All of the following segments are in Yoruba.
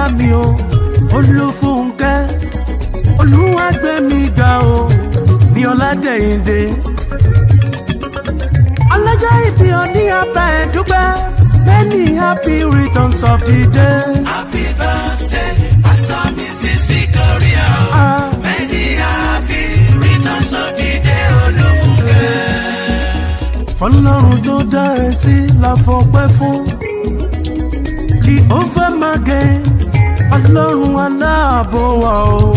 mi o olúfúnkẹ́ olúwàgbẹ́míga o ní ọ̀làdẹ̀yìndé ọlọ́jọ́ ìbí òní ọba ẹ̀dúgbẹ́ many happy returns of the day. Happy birthday, Pastor Mrs. Victoria. Ah. Many happy returns of the day, Olúfúnkẹ́. fọlọ́run tó dá ẹ sí la fọpẹ́ fún Jehovah mage ọlọ́run aláàbò wa o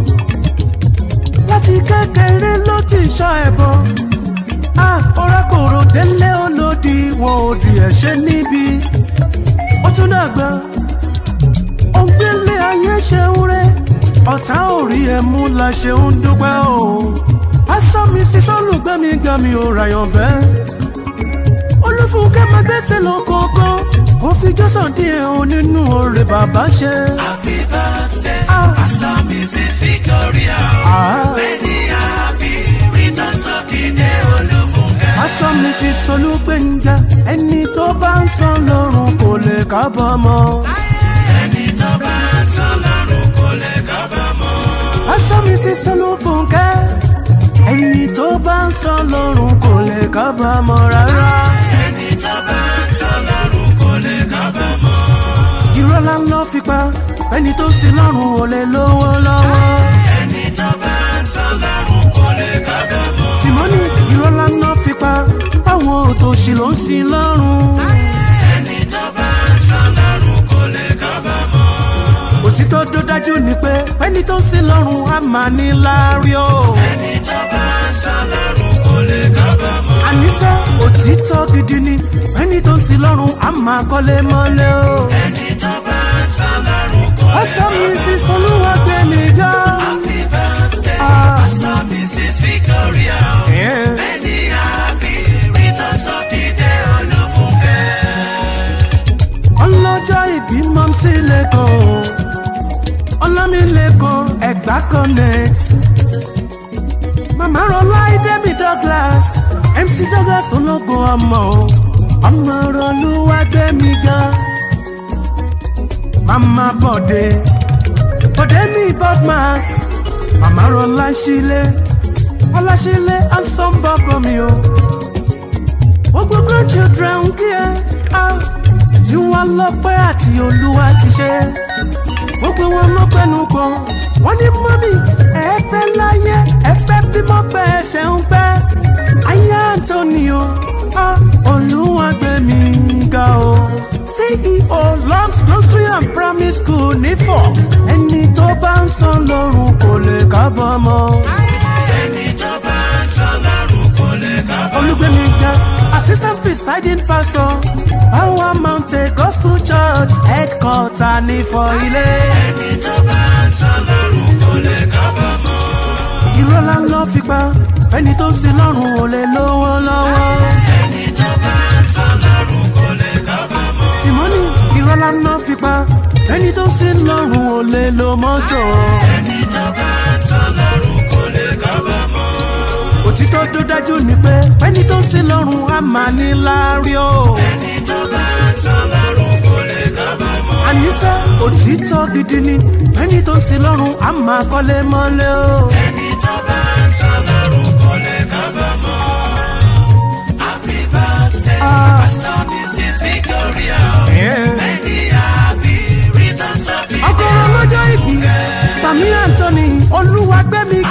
láti kékeré ló ti ṣọ́ ẹbọ orákòrò délé olódi wọn ò di ẹ̀ṣẹ̀ níbi ó tún dàgbà ògbélé ayé ṣe ń rẹ ọ̀tá ò rí ẹ mú la ṣe ń dúpẹ́ o pásọ mi sí sọ́lùgbẹ́mi gan mi ò ràyàn fẹ́ olúfúnkẹ́ máa gbẹ́sẹ̀ lọ kọ̀ọ̀kan kò fi jọ́sàn díẹ̀ o nínú oore bàbá ṣe. Happy birthday, Ah. Pastor Mrs. Victoria. Ah. Many happy returns of the day, Olúfúnkẹ́. pásọ mi sí sọlùgbẹ́ngà ẹni tó bá ń san lọ́rùn kò lè kábàámọ̀. Ẹni tó bá ń san lọ́rùn kò lè kábàámọ̀. pásọ mi sí sọlùfúnkẹ́ ẹni tó bá ń san lọ́rùn kò lè kábàámọ̀ rárá. Ẹni tó bá ń san lọ́rùn kò lè kábàámọ̀. irọ́ la ń lọ fi pa ẹni tó sin lọ́rùn ò lè lówó lọ́wọ́. Ẹni tó bá ń san lọ́rùn kò lè kábàámọ̀. simoni irọ́ la ń lọ fi pa báwọn òtòṣì ló ń sin lọ́rùn. Ẹni tó bá ń san lọ́rùn kò lè kábàámọ̀. òtítọ́ tó dájú ni pé ẹni tó sin lọ́rùn á máa ní láárí o. Ẹni tó bá ń san lọ́rùn kò lè kábàámọ̀. àníṣe òtítọ́ gidi ni ẹni tó sin lọ́rùn á máa kọ́lé mọ́lé o. Ẹni tó bá ń san lọ́rùn kò lè ọ̀sán mi sì solúwa gbé mi ga. Happy birthday, Ah. Pastor Mrs. Victoria. Yeah. Many happy returns of the day, Olúfúnkẹ́. ọlọ́jọ́ ìbí mọ́mísí lẹ́kọ̀ọ́ ọlámilẹ́kọ̀ọ́ ẹ̀gbá connect màmá rọlá ìdẹ́mi douglas mc douglas ológun ọmọ ọmọ rọlúwà gbẹ̀mí gan màmá bọ̀dé bọ̀dé mi bodmas màmá rọlá sílé ọláṣílé asọ́nbọ̀bọ̀ mi o gbogbo grandchildren kí ẹ á tí wọ́n lọ́pẹ́ àti olúwa ti ṣe gbogbo wọn ló pẹnu pọ̀ wọ́n ní mọ́mí ẹ̀ẹ́pẹ́ láyé ẹ̀ẹ́pẹ́ bímọ pẹ́ ẹsẹ̀ ń pẹ́ ayé antonio á olúwa gbé mi ga o ceo lumps nursery and primary school nífọ̀ ẹni tó bá ń san lọ́rùn kò lè kábàámọ̀. Ẹni tó bá ń san lọ́rùn kò lè kábàámọ̀. olùgbèmíga assistant presiding pastor power mountain gospel church headquarter ní fọ ilé. Ẹni tó bá ń san lọ́rùn kò lè kábàámọ̀. irọ́ la ń lọ fi pa ẹni tó sin lọ́rùn ò lè lówó lọ́wọ́. Ẹni tó bá ń san lọ́rùn kò lè kábàámọ̀. simoni irọ́ la ń lọ fi pa ẹni tó sin lọ́rùn ò lè lo mọ́tò. Ẹni tó bá ń san lọ́rùn kò lè kábàámọ̀. òtítọ́ tó dájú ni pé ẹni tó sin lọ́rùn á máa ní láárí o. Ẹni tó bá ń san lọ́rùn kò lè kábàámọ̀. àníṣe òtítọ́ gidi ni ẹni tó sin lọ́rùn á máa kọ́lé mọ́lé o. Ẹni tó bá ń san lọ́rùn kò lè kábàámọ̀. Happy birthday, Ah. Pastor Mrs. Victoria. Yeah. Many happy returns of the ọkọ̀rọ̀ lọ́jọ́ ìbí tàmí anthony olúwàgbẹ́mi